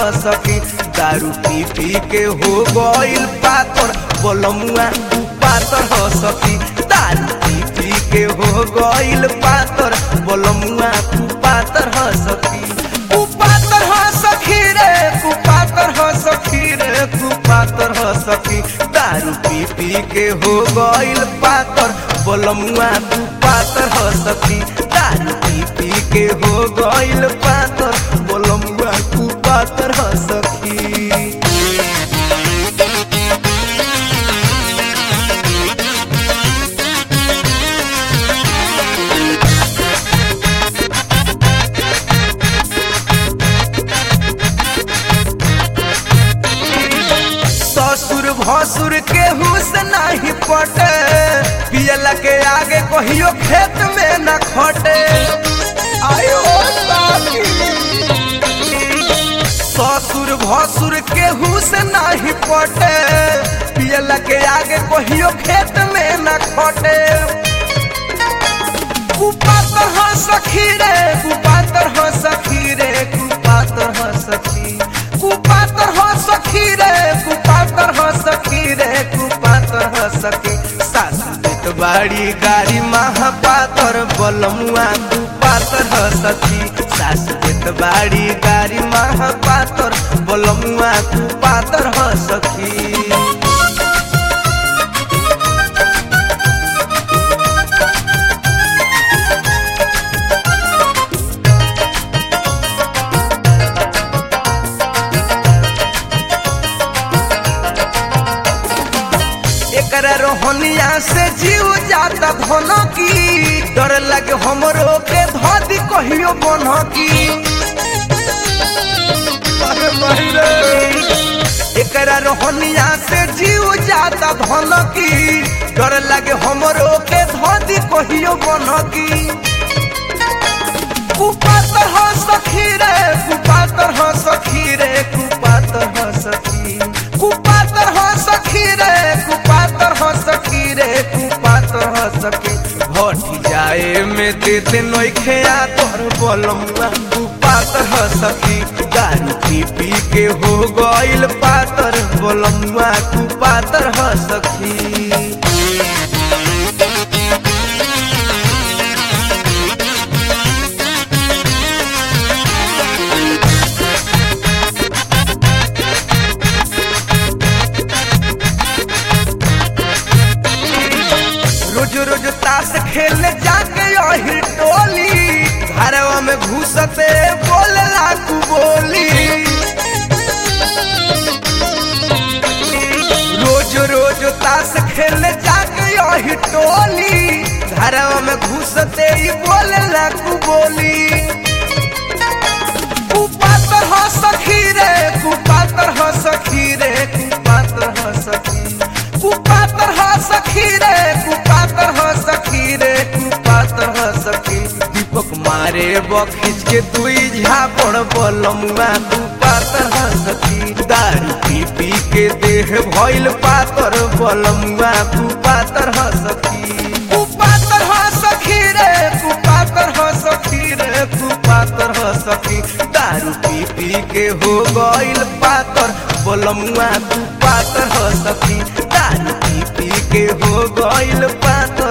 ह सखी दारू पी पी के हो गइल पातर बोलमुआ तू पातर ह सखी दारू पी पी के हो गइल पातर बोलमुआ तू पातर ह सखी तू पातर ह सखी रे तू पातर ह सखी रे तू पातर ह सखी दारू पी पी के हो गइल पातर बोलमुआ तू पातर ह सखी दारू पी पी के हो गइल पातर बोलमुआ तू पातर ह सखी ससुर भसुर के हुस नहीं पटे पियला के आगे कहियो खेत में न खटे आयो साथी। ससुर भसुर के हुस नहीं पटे पियला के आगे कहियो खेत में न खटे कुपातर ह सखी रे कुपातर ह सखी रे कुपातर ह सखी कुपातर ह सखी रे कुपातर ह सखी रे कुपातर ह सखी सासु देत बाड़ी गाड़ी महापातर बलमुआ कुपातर ह सखी सासु देत बाड़ी गाड़ी महापातर बलमुआ कुपातर ह सखी एकरा रोहनिया से जीव जाता धन की डर लगे हमरो के धदी कहियो बन की अरे भाई रे। एकरा रोहनिया से जीव जाता धन की डर लगे हमरो के धदी कहियो बन की कुपातर ह सखी रे कुपातर ह सखी रे कुपातर ह सखी कुपातर ह सखी रे कुपातर ह सखी रे कुपातर ह सखी भटी जाए में देते नइखे आ तोर बलमुआ कुपातर ह सखी दारू पी पी के हो गइल पातर बलमुआ कुपातर ह सखी रोज रोज ताश खेलने जाके यही टोली घरवा में घुसते बोले लाकू बोली रोज रोज ताश खेलने जाके यही टोली घरवा में घुसते ही बोले लाकू बोली कुपातर ह सखी रे कुपातर ह सखी रे कुपातर ह सखी कुपातर ह सखी रे कुपातर ह सखी रे कुपातर ह सखी दीपक मारे बखिच के दुई झापड़ बलमुआ कुपातर ह सखी दारू पी पी के देह भइल पातर बलमुआ कुपातर ह सखी कुपातर ह सखी रे कुपातर ह सखी रे कुपातर ह सखी दारू पी पी के हो गइल पातर बोलमुआ तू पातर ह सखी दारू पी पी के हो गइल पातर